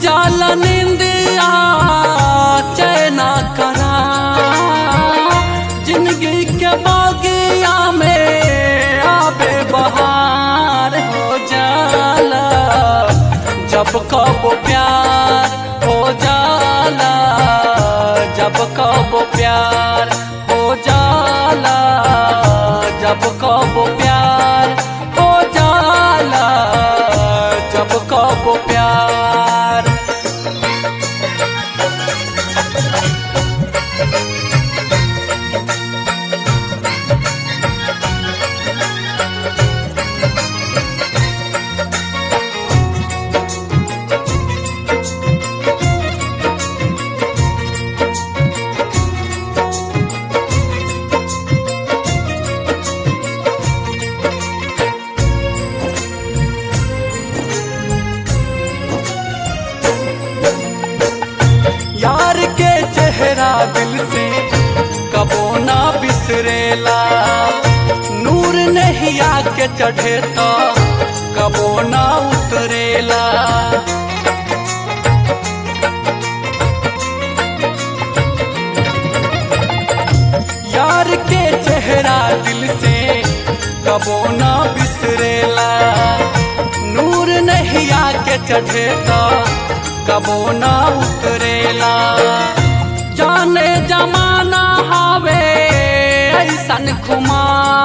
जाल निंदिया चैना करा जिंदगी के बागिया में आबे बहार हो जाला जब कब प्यार हो जाला जब कब प्यार हो जाला जब कब प्यार हो जाला जब कब प्यार यार के चेहरा दिल से कबो ना बिसरेला नूर नहीं आके चढ़े तो कबो ना उतरेला यार के चेहरा दिल से कबो ना बिसरेला नूर नहीं आके चढ़े तो कबो ना उतरेला जाने जमाना हावे ऐसन खुमा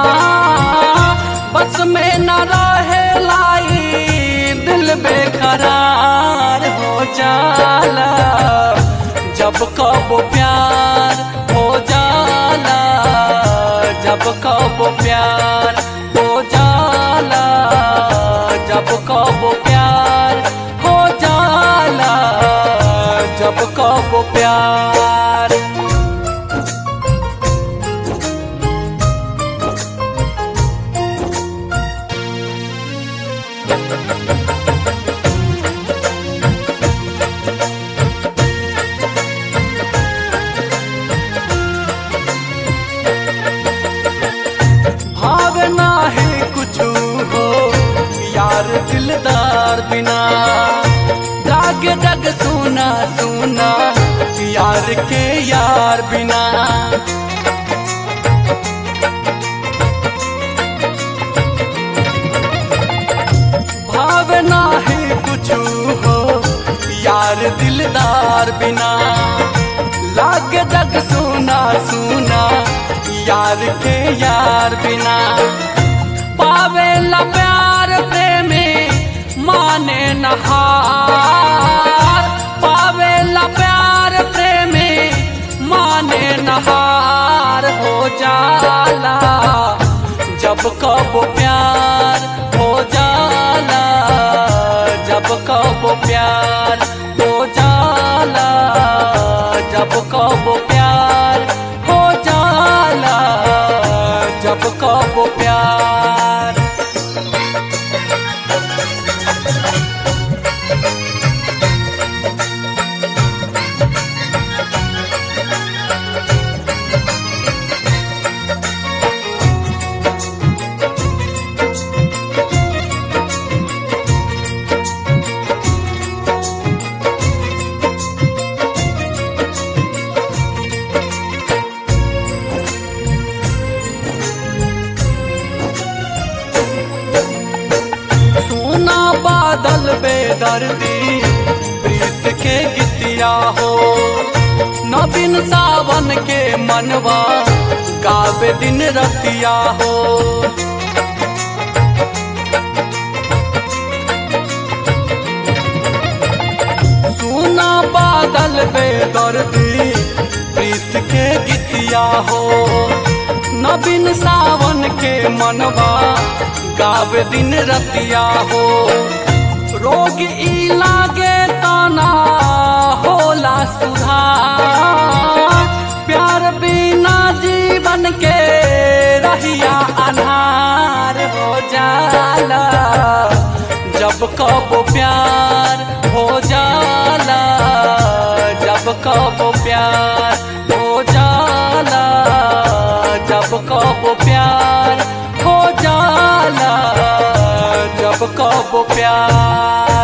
बस में न रहे लाई दिल बेकरार हो जाला जब कब प्यार हो जाला जब कब प्यार हो जाला जब कब प्यार हो जाला जब कब प्यार भावना है कुछ हो यार दिलदार बिना जाग जग सुना सुना यार के यार बिना भावना है कुछ हो यार दिलदार बिना लाग जग सुना सुना यार के यार बिना पावे ला प्यार प्रेमी माने नहार पावे ला प्यार प्रेमी माने नहार हो जाला जब कब प्यार हो जाला जब कब प्यार हो जाला जब कब प्यार हो जाला जब कब प्यार सोना बादल बेदर्दी प्रीत के गीतिया हो नवीन सावन के मनवा गावे दिन रतिया हो सोना बादल बेदर्दी प्रीत के गीतिया हो नवीन सावन के मनवा गावे दिन रतिया हो रोग ई लागे ताना होला सुधार प्यार बिना जीवन के रहिया अनार हो जाला जब कब प्यार हो जाला जब कब प्यार हो जाला जब कब प्यार हो जाला जब कब प्यार